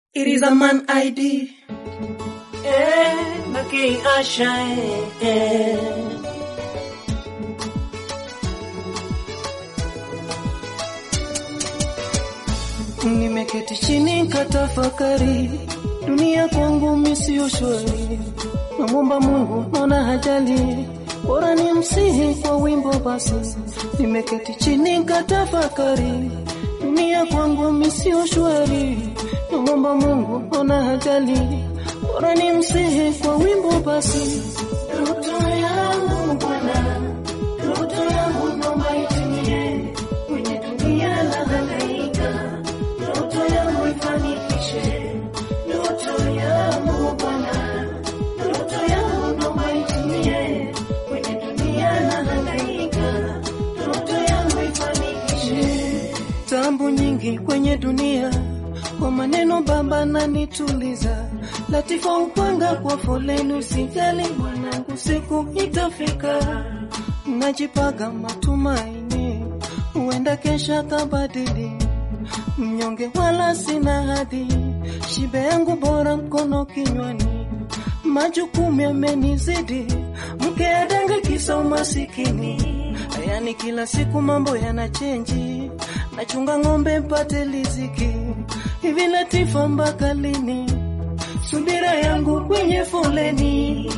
It is a man ID. Eh, Maki Asha, eh, eh. Nimeketi chini katafakari, dunia kwangu mimi sio shwari. Namwomba Mungu naona hajali, bora ni msihi kwa wimbo basi. Nimeketi chini katafakari, dunia kwangu mimi sio shwari. Namwomba Mungu naona hajali, bora ni msihi kwa wimbo basi. Ndoto yangu Bwana, ndoto yangu naomba itimie, kwenye dunia nahangaika, ndoto yangu ifanikishe, ndoto yangu Bwana, ndoto yangu naomba itimie, kwenye dunia nahangaika, ndoto yangu ifanikishe. Tambu nyingi kwenye dunia, kwa maneno Baba nanituliza, Latifa upanga kwa foleni, usijali mwanangu, siku itafika. Najipaga matumaini, huenda kesha kabadili, mnyonge wala sina hadhi, shibe yangu bora mkono kinywani, majukumu yamenizidi, mke adanga kisa umasikini, yani kila siku mambo yana chenji, nachunga ng'ombe mpate liziki, hivi Latifa mpaka lini? Subira yangu kwenye foleni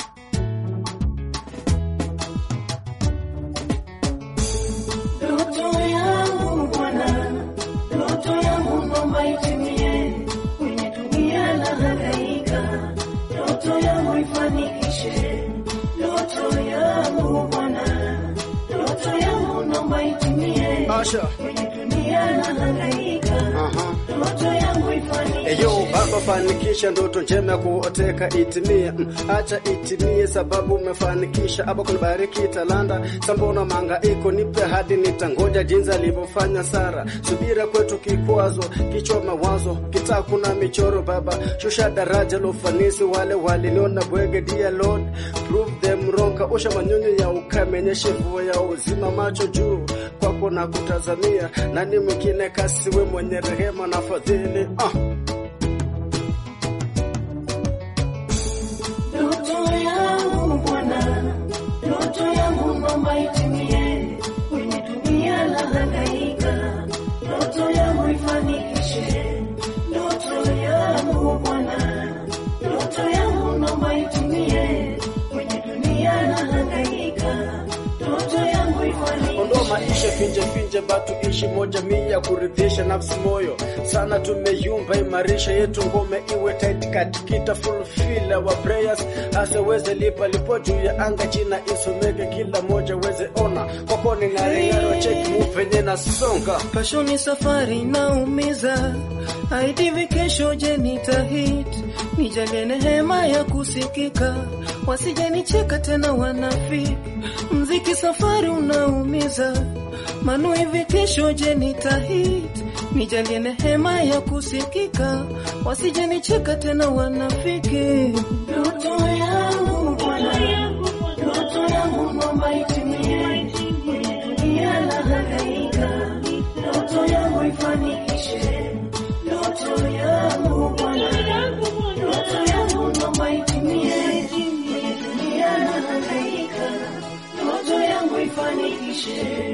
Ndoto yangu Bwana, ndoto yangu naomba itimie, kwenye dunia nahangaika, ndoto yangu ifanikishe, ndoto yangu Bwana, ndoto yangu naomba itimie, Asha. kwenye dunia nahangaika, Aha. ndoto yangu ifanikishe. Eyo baba, fanikisha ndoto njema ya kuoteka itimie, Mm, acha itimie sababu umefanikisha. Aba kunibariki talanda, sambona mangaiko, nipe hadi nitangoja jinsi alivyofanya Sara. Subira kwetu kikwazo, kichwa mawazo, kitaa kuna michoro. Baba shusha daraja la ufanisi, wale waliniona bwege, dear Lord prove them wrong. Kaosha manyunyu ya ukame, nyeshe mvua ya uzima, macho juu kwako na kutazamia, nani mwingine kasiwe mwenye rehema na fadhili ah. Ndoto yangu Bwana, ndoto yangu naomba itimie, kwenye dunia nahangaika, ndoto yangu ifanikishe, ndoto yangu Bwana, ndoto yangu naomba itimie, kwenye dunia nahangaika, ndoto yangu ifanikishe. Ondoa maisha finje finje, batu ishi moja mia, kuridhisha nafsi moyo sana. Tumeyumba, imarisha yetu ngome iwe tight, katikita fulfill our prayers, asiweze lipa lipo juu ya anga, jina isomeke, kila moja weze ona kwako ni ng'aring'aro, check move venye nasonga Pashoni safari naumiza, haidivi kesho je nitahit, nijalie neema ya kusikika, wasije nicheka tena wanafiki. Mziki safari unaumiza, manu hivi kesho je nitahit, nijalie neema ya kusikika, wasije nicheka tena wanafiki. Ndoto yangu Bwana, ndoto yangu naomba itimie, kwenye dunia nahangaika, ndoto yangu ifanikishe, ndoto yangu Bwana, ndoto yangu naomba itimie, kwenye dunia nahangaika, ndoto yangu ifanikishe.